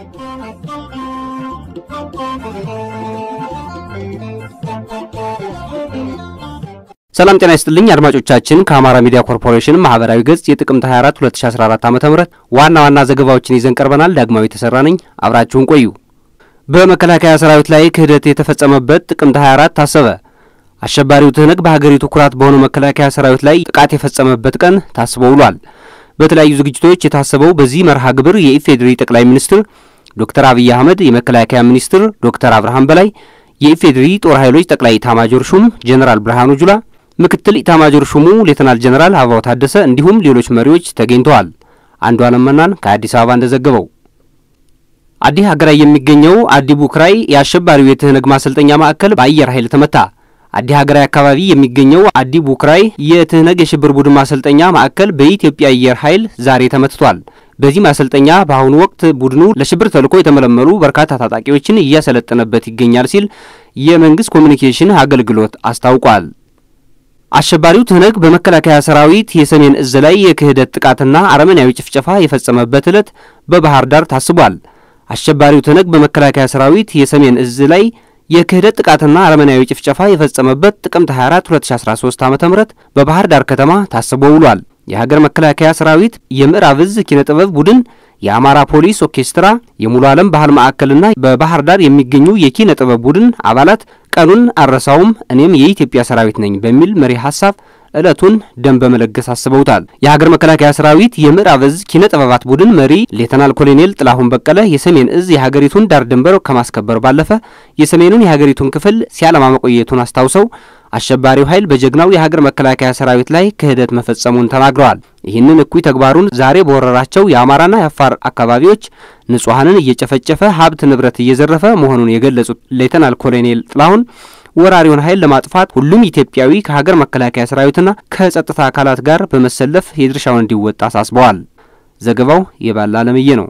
ሰላም ጤና ይስጥልኝ አድማጮቻችን። ከአማራ ሚዲያ ኮርፖሬሽን ማህበራዊ ገጽ የጥቅምት 24 2014 ዓ.ም ዋና ዋና ዘገባዎችን ይዘን ቀርበናል። ዳግማዊ ተሰራ ነኝ። አብራችሁን ቆዩ። በመከላከያ ሰራዊት ላይ ክህደት የተፈጸመበት ጥቅምት 24 ታሰበ። አሸባሪው ትህነግ በሀገሪቱ ኩራት በሆነው መከላከያ ሰራዊት ላይ ጥቃት የፈጸመበት ቀን ታስቦ ውሏል። በተለያዩ ዝግጅቶች የታሰበው በዚህ መርሃ ግብር የኢፌዴሪ ጠቅላይ ሚኒስትር ዶክተር አብይ አህመድ፣ የመከላከያ ሚኒስትር ዶክተር አብርሃም በላይ፣ የኢፌዴሪ ጦር ኃይሎች ጠቅላይ ኢታማጆር ሹም ጀኔራል ብርሃኑ ጁላ ምክትል ኢታማጆር ሹሙ ሌተናል ጀነራል አበባው ታደሰ እንዲሁም ሌሎች መሪዎች ተገኝተዋል። አንዱ አለም መናን ከአዲስ አበባ እንደዘገበው አዲ ሀገራይ የሚገኘው አዲ ቡክራይ የአሸባሪው የትህነግ ማሰልጠኛ ማዕከል በአየር ኃይል ተመታ። አዲ ሀገራይ አካባቢ የሚገኘው አዲ ቡክራይ የትህነግ የሽብር ቡድን ማሰልጠኛ ማዕከል በኢትዮጵያ አየር ኃይል ዛሬ ተመትቷል። በዚህ ማሰልጠኛ በአሁኑ ወቅት ቡድኑ ለሽብር ተልዕኮ የተመለመሉ በርካታ ታጣቂዎችን እያሰለጠነበት ይገኛል ሲል የመንግስት ኮሚኒኬሽን አገልግሎት አስታውቋል። አሸባሪው ትህነግ በመከላከያ ሰራዊት የሰሜን እዝ ላይ የክህደት ጥቃትና አረመኔያዊ ጭፍጨፋ የፈጸመበት ዕለት በባህር ዳር ታስቧል። አሸባሪው ትህነግ በመከላከያ ሰራዊት የሰሜን እዝ ላይ የክህደት ጥቃትና አረመኔያዊ ጭፍጨፋ የፈጸመበት ጥቅምት 24 2013 ዓ.ም በባህር ዳር ከተማ ታስቦ ውሏል። የሀገር መከላከያ ሰራዊት የምዕራብ እዝ ኪነ ጥበብ ቡድን የአማራ ፖሊስ ኦርኬስትራ፣ የሙሉ ዓለም ባህል ማዕከልና በባህር ዳር የሚገኙ የኪነ ጥበብ ቡድን አባላት ቀኑን አረሳውም እኔም የኢትዮጵያ ሰራዊት ነኝ በሚል መሪ ሀሳብ ዕለቱን ደም በመለገስ አስበውታል። የሀገር መከላከያ ሰራዊት የምዕራብ እዝ ኪነ ጥበባት ቡድን መሪ ሌተናል ኮሎኔል ጥላሁን በቀለ የሰሜን እዝ የሀገሪቱን ዳር ድንበር ከማስከበር ባለፈ የሰሜኑን የሀገሪቱን ክፍል ሲያለማ መቆየቱን አስታውሰው አሸባሪው ኃይል በጀግናው የሀገር መከላከያ ሰራዊት ላይ ክህደት መፈጸሙን ተናግረዋል። ይህንን እኩይ ተግባሩን ዛሬ በወረራቸው የአማራና የአፋር አካባቢዎች ንጹሐንን እየጨፈጨፈ ሀብት ንብረት እየዘረፈ መሆኑን የገለጹት ሌተናል ኮሎኔል ጥላሁን ወራሪውን ኃይል ለማጥፋት ሁሉም ኢትዮጵያዊ ከሀገር መከላከያ ሰራዊትና ከጸጥታ አካላት ጋር በመሰለፍ የድርሻውን እንዲወጣ አሳስበዋል። ዘገባው የባላ አለምዬ ነው።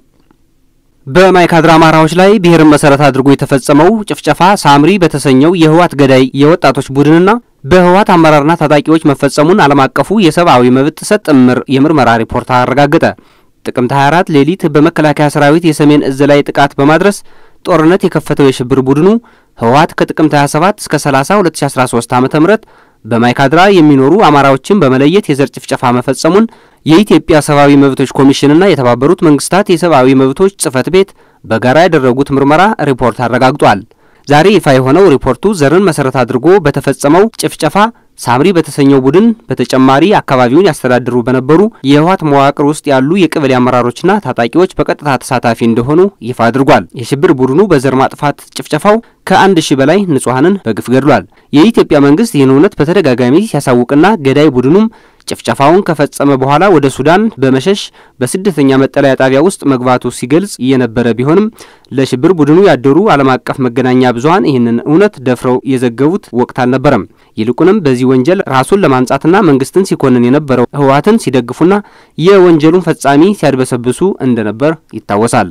በማይካድራ አማራዎች ላይ ብሔርን መሰረት አድርጎ የተፈጸመው ጭፍጨፋ ሳምሪ በተሰኘው የህወሓት ገዳይ የወጣቶች ቡድንና በህወሓት አመራርና ታጣቂዎች መፈጸሙን ዓለም አቀፉ የሰብአዊ መብት ጥሰት ጥምር የምርመራ ሪፖርት አረጋገጠ። ጥቅምት 24 ሌሊት በመከላከያ ሰራዊት የሰሜን እዝ ላይ ጥቃት በማድረስ ጦርነት የከፈተው የሽብር ቡድኑ ህወሓት ከጥቅምት 27 እስከ 30 2013 ዓ.ም በማይካድራ የሚኖሩ አማራዎችን በመለየት የዘር ጭፍጨፋ መፈጸሙን የኢትዮጵያ ሰብአዊ መብቶች ኮሚሽንና የተባበሩት መንግስታት የሰብአዊ መብቶች ጽህፈት ቤት በጋራ ያደረጉት ምርመራ ሪፖርት አረጋግጧል። ዛሬ ይፋ የሆነው ሪፖርቱ ዘርን መሰረት አድርጎ በተፈጸመው ጭፍጨፋ ሳምሪ በተሰኘው ቡድን በተጨማሪ አካባቢውን ያስተዳድሩ በነበሩ የህወሓት መዋቅር ውስጥ ያሉ የቀበሌ አመራሮችና ታጣቂዎች በቀጥታ ተሳታፊ እንደሆኑ ይፋ አድርጓል። የሽብር ቡድኑ በዘር ማጥፋት ጭፍጨፋው ከአንድ ሺህ በላይ ንጹሐንን በግፍ ገድሏል። የኢትዮጵያ መንግስት ይህን እውነት በተደጋጋሚ ሲያሳውቅና ገዳይ ቡድኑም ጭፍጨፋውን ከፈጸመ በኋላ ወደ ሱዳን በመሸሽ በስደተኛ መጠለያ ጣቢያ ውስጥ መግባቱ ሲገልጽ የነበረ ቢሆንም ለሽብር ቡድኑ ያደሩ ዓለም አቀፍ መገናኛ ብዙኃን ይህንን እውነት ደፍረው የዘገቡት ወቅት አልነበረም። ይልቁንም በዚህ ወንጀል ራሱን ለማንጻትና መንግስትን ሲኮንን የነበረው ህወሓትን ሲደግፉና የወንጀሉን ፈጻሚ ሲያድበሰብሱ እንደነበር ይታወሳል።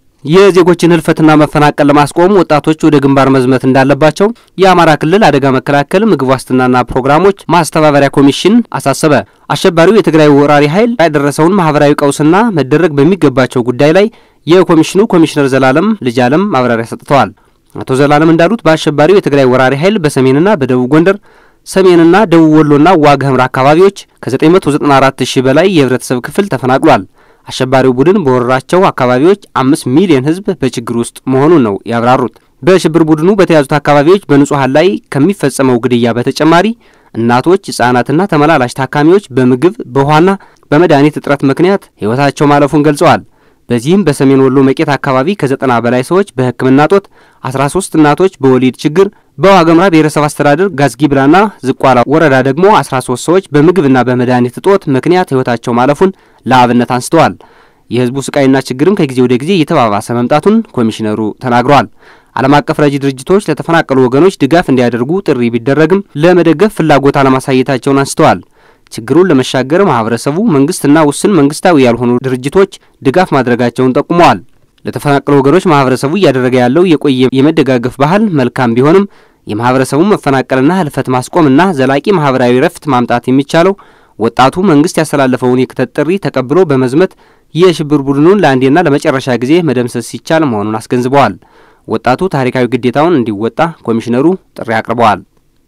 የዜጎችን ህልፈትና መፈናቀል ለማስቆም ወጣቶች ወደ ግንባር መዝመት እንዳለባቸው የአማራ ክልል አደጋ መከላከል ምግብ ዋስትናና ፕሮግራሞች ማስተባበሪያ ኮሚሽን አሳሰበ። አሸባሪው የትግራይ ወራሪ ኃይል ያደረሰውን ማህበራዊ ቀውስና መደረግ በሚገባቸው ጉዳይ ላይ የኮሚሽኑ ኮሚሽነር ዘላለም ልጅ አለም ማብራሪያ ሰጥተዋል። አቶ ዘላለም እንዳሉት በአሸባሪው የትግራይ ወራሪ ኃይል በሰሜንና በደቡብ ጎንደር ሰሜንና ደቡብ ወሎና ዋግ ኽምራ አካባቢዎች ከ994 ሺህ በላይ የህብረተሰብ ክፍል ተፈናቅሏል። አሸባሪው ቡድን በወረራቸው አካባቢዎች አምስት ሚሊዮን ህዝብ በችግር ውስጥ መሆኑን ነው ያብራሩት። በሽብር ቡድኑ በተያዙት አካባቢዎች በንጹሐን ላይ ከሚፈጸመው ግድያ በተጨማሪ እናቶች፣ ህጻናትና ተመላላሽ ታካሚዎች በምግብ በውሃና በመድኃኒት እጥረት ምክንያት ህይወታቸው ማለፉን ገልጸዋል። በዚህም በሰሜን ወሎ መቄት አካባቢ ከዘጠና በላይ ሰዎች በሕክምና ጦት፣ 13 እናቶች በወሊድ ችግር፣ በዋገምራ ብሔረሰብ አስተዳደር ጋዝጊብላና ዝቋላ ወረዳ ደግሞ 13 ሰዎች በምግብና በመድኃኒት እጦት ምክንያት ህይወታቸው ማለፉን ለአብነት አንስተዋል። የህዝቡ ስቃይና ችግርም ከጊዜ ወደ ጊዜ እየተባባሰ መምጣቱን ኮሚሽነሩ ተናግረዋል። ዓለም አቀፍ ረጂ ድርጅቶች ለተፈናቀሉ ወገኖች ድጋፍ እንዲያደርጉ ጥሪ ቢደረግም ለመደገፍ ፍላጎት አለማሳየታቸውን አንስተዋል። ችግሩን ለመሻገር ማህበረሰቡ፣ መንግስትና ውስን መንግስታዊ ያልሆኑ ድርጅቶች ድጋፍ ማድረጋቸውን ጠቁመዋል። ለተፈናቀሉ ወገኖች ማህበረሰቡ እያደረገ ያለው የቆየ የመደጋገፍ ባህል መልካም ቢሆንም የማህበረሰቡን መፈናቀልና ህልፈት ማስቆምና ዘላቂ ማህበራዊ ረፍት ማምጣት የሚቻለው ወጣቱ መንግስት ያስተላለፈውን የክተት ጥሪ ተቀብሎ በመዝመት የሽብር ቡድኑን ለአንዴና ለመጨረሻ ጊዜ መደምሰስ ሲቻል መሆኑን አስገንዝበዋል። ወጣቱ ታሪካዊ ግዴታውን እንዲወጣ ኮሚሽነሩ ጥሪ አቅርበዋል።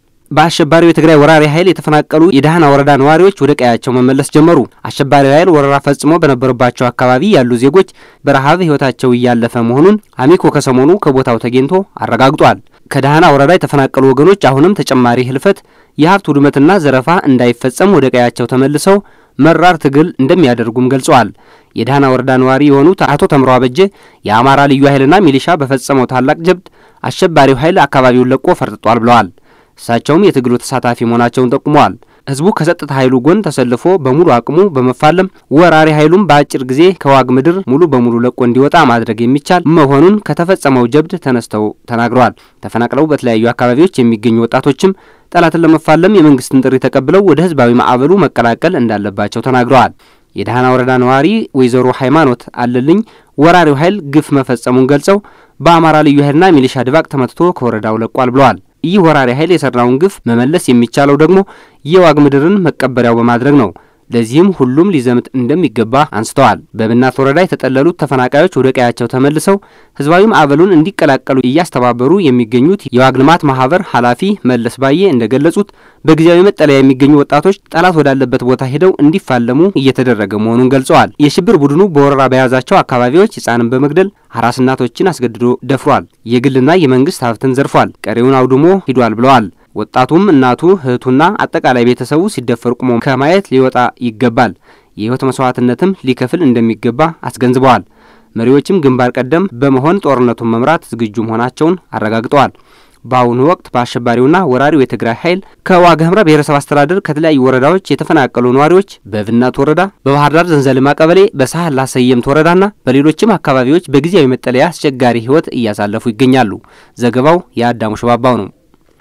በአሸባሪው የትግራይ ወራሪ ኃይል የተፈናቀሉ የደህና ወረዳ ነዋሪዎች ወደ ቀያቸው መመለስ ጀመሩ። አሸባሪው ኃይል ወረራ ፈጽሞ በነበረባቸው አካባቢ ያሉ ዜጎች በረሃብ ሕይወታቸው እያለፈ መሆኑን አሚኮ ከሰሞኑ ከቦታው ተገኝቶ አረጋግጧል። ከደህና ወረዳ የተፈናቀሉ ወገኖች አሁንም ተጨማሪ ህልፈት፣ የሀብት ውድመትና ዘረፋ እንዳይፈጸም ወደ ቀያቸው ተመልሰው መራር ትግል እንደሚያደርጉም ገልጸዋል። የደህና ወረዳ ነዋሪ የሆኑት አቶ ተምሮ አበጀ የአማራ ልዩ ኃይልና ሚሊሻ በፈጸመው ታላቅ ጀብድ አሸባሪው ኃይል አካባቢውን ለቆ ፈርጥጧል ብለዋል። እሳቸውም የትግሉ ተሳታፊ መሆናቸውን ጠቁመዋል። ህዝቡ ከጸጥታ ኃይሉ ጎን ተሰልፎ በሙሉ አቅሙ በመፋለም ወራሪ ኃይሉም በአጭር ጊዜ ከዋግ ምድር ሙሉ በሙሉ ለቆ እንዲወጣ ማድረግ የሚቻል መሆኑን ከተፈጸመው ጀብድ ተነስተው ተናግረዋል። ተፈናቅለው በተለያዩ አካባቢዎች የሚገኙ ወጣቶችም ጠላትን ለመፋለም የመንግስትን ጥሪ ተቀብለው ወደ ህዝባዊ ማዕበሉ መቀላቀል እንዳለባቸው ተናግረዋል። የደህና ወረዳ ነዋሪ ወይዘሮ ሃይማኖት አለልኝ ወራሪው ኃይል ግፍ መፈጸሙን ገልጸው በአማራ ልዩ ኃይልና ሚሊሻ ድባቅ ተመትቶ ከወረዳው ለቋል ብለዋል። ይህ ወራሪ ኃይል የሰራውን ግፍ መመለስ የሚቻለው ደግሞ የዋግ ምድርን መቀበሪያው በማድረግ ነው። ለዚህም ሁሉም ሊዘምት እንደሚገባ አንስተዋል። በብናት ወረዳ የተጠለሉት ተፈናቃዮች ወደ ቀያቸው ተመልሰው ህዝባዊ ማዕበሉን እንዲቀላቀሉ እያስተባበሩ የሚገኙት የዋግ ልማት ማህበር ኃላፊ መለስ ባዬ እንደገለጹት በጊዜያዊ መጠለያ የሚገኙ ወጣቶች ጠላት ወዳለበት ቦታ ሄደው እንዲፋለሙ እየተደረገ መሆኑን ገልጸዋል። የሽብር ቡድኑ በወረራ በያዛቸው አካባቢዎች ህጻንን በመግደል አራስ እናቶችን አስገድዶ ደፍሯል። የግልና የመንግስት ሀብትን ዘርፏል። ቀሪውን አውድሞ ሂዷል ብለዋል። ወጣቱም እናቱ እህቱና አጠቃላይ ቤተሰቡ ሲደፈር ቁሞ ከማየት ሊወጣ ይገባል። የህይወት መስዋዕትነትም ሊከፍል እንደሚገባ አስገንዝበዋል። መሪዎችም ግንባር ቀደም በመሆን ጦርነቱን መምራት ዝግጁ መሆናቸውን አረጋግጠዋል። በአሁኑ ወቅት በአሸባሪውና ወራሪው የትግራይ ኃይል ከዋግ ኽምራ ብሔረሰብ አስተዳደር ከተለያዩ ወረዳዎች የተፈናቀሉ ነዋሪዎች በብናት ወረዳ፣ በባህር ዳር ዘንዘልማ ቀበሌ፣ በሳህላ ሰየምት ወረዳና በሌሎችም አካባቢዎች በጊዜያዊ መጠለያ አስቸጋሪ ህይወት እያሳለፉ ይገኛሉ። ዘገባው የአዳሙ ሸባባው ነው።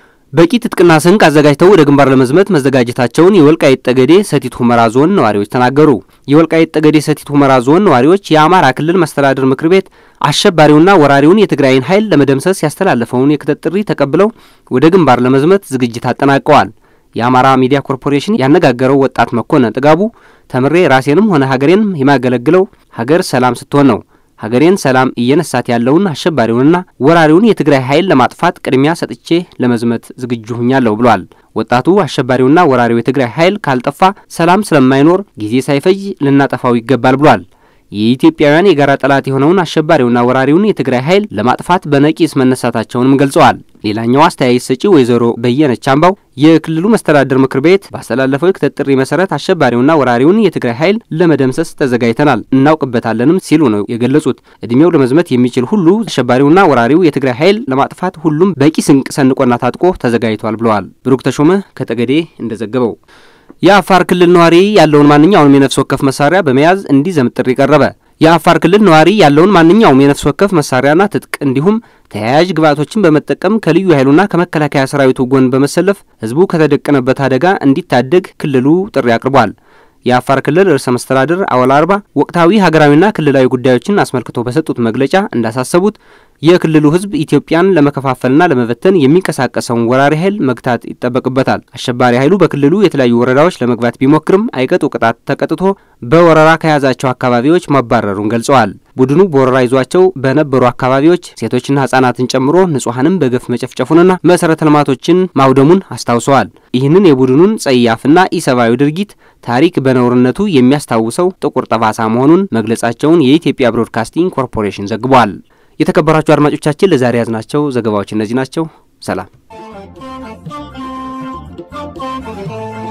በቂ ትጥቅና ስንቅ አዘጋጅተው ወደ ግንባር ለመዝመት መዘጋጀታቸውን የወልቃይት ጠገዴ ሰቲት ሁመራ ዞን ነዋሪዎች ተናገሩ። የወልቃይት ጠገዴ ሰቲት ሁመራ ዞን ነዋሪዎች የአማራ ክልል መስተዳድር ምክር ቤት አሸባሪውና ወራሪውን የትግራይን ኃይል ለመደምሰስ ያስተላለፈውን የክተት ጥሪ ተቀብለው ወደ ግንባር ለመዝመት ዝግጅት አጠናቀዋል። የአማራ ሚዲያ ኮርፖሬሽን ያነጋገረው ወጣት መኮንን ጥጋቡ ተምሬ ራሴንም ሆነ ሀገሬን የማገለግለው ሀገር ሰላም ስትሆን ነው ሀገሬን ሰላም እየነሳት ያለውን አሸባሪውንና ወራሪውን የትግራይ ኃይል ለማጥፋት ቅድሚያ ሰጥቼ ለመዝመት ዝግጁ ሁኛለሁ ብሏል። ወጣቱ አሸባሪውና ወራሪው የትግራይ ኃይል ካልጠፋ ሰላም ስለማይኖር ጊዜ ሳይፈጅ ልናጠፋው ይገባል ብሏል። የኢትዮጵያውያን የጋራ ጠላት የሆነውን አሸባሪውና ወራሪውን የትግራይ ኃይል ለማጥፋት በነቂስ መነሳታቸውንም ገልጸዋል። ሌላኛው አስተያየት ሰጪ ወይዘሮ በየነች አምባው የክልሉ መስተዳድር ምክር ቤት ባስተላለፈው የክተት ጥሪ መሰረት አሸባሪውና ወራሪውን የትግራይ ኃይል ለመደምሰስ ተዘጋጅተናል እናውቅበታለንም ሲሉ ነው የገለጹት። እድሜው ለመዝመት የሚችል ሁሉ አሸባሪውና ወራሪው የትግራይ ኃይል ለማጥፋት ሁሉም በቂ ስንቅ ሰንቆና ታጥቆ ተዘጋጅቷል ብለዋል። ብሩክ ተሾመ ከጠገዴ እንደዘገበው የአፋር ክልል ነዋሪ ያለውን ማንኛውንም የነፍስ ወከፍ መሳሪያ በመያዝ እንዲዘምት ጥሪ ቀረበ። የአፋር ክልል ነዋሪ ያለውን ማንኛውም የነፍስ ወከፍ መሳሪያና ትጥቅ እንዲሁም ተያያዥ ግብዓቶችን በመጠቀም ከልዩ ኃይሉና ከመከላከያ ሰራዊቱ ጎን በመሰለፍ ህዝቡ ከተደቀነበት አደጋ እንዲታደግ ክልሉ ጥሪ አቅርቧል። የአፋር ክልል ርዕሰ መስተዳድር አወል አርባ ወቅታዊ ሀገራዊና ክልላዊ ጉዳዮችን አስመልክቶ በሰጡት መግለጫ እንዳሳሰቡት የክልሉ ህዝብ ኢትዮጵያን ለመከፋፈልና ለመበተን የሚንቀሳቀሰውን ወራሪ ኃይል መግታት ይጠበቅበታል። አሸባሪ ኃይሉ በክልሉ የተለያዩ ወረዳዎች ለመግባት ቢሞክርም አይቀጡ ቅጣት ተቀጥቶ በወረራ ከያዛቸው አካባቢዎች ማባረሩን ገልጸዋል። ቡድኑ በወረራ ይዟቸው በነበሩ አካባቢዎች ሴቶችና ህጻናትን ጨምሮ ንጹሐንም በገፍ መጨፍጨፉንና መሰረተ ልማቶችን ማውደሙን አስታውሰዋል። ይህንን የቡድኑን ጸያፍና ኢሰብአዊ ድርጊት ታሪክ በነውርነቱ የሚያስታውሰው ጥቁር ጠባሳ መሆኑን መግለጻቸውን የኢትዮጵያ ብሮድካስቲንግ ኮርፖሬሽን ዘግቧል። የተከበራችሁ አድማጮቻችን ለዛሬ ያዝናቸው ዘገባዎች እነዚህ ናቸው። ሰላም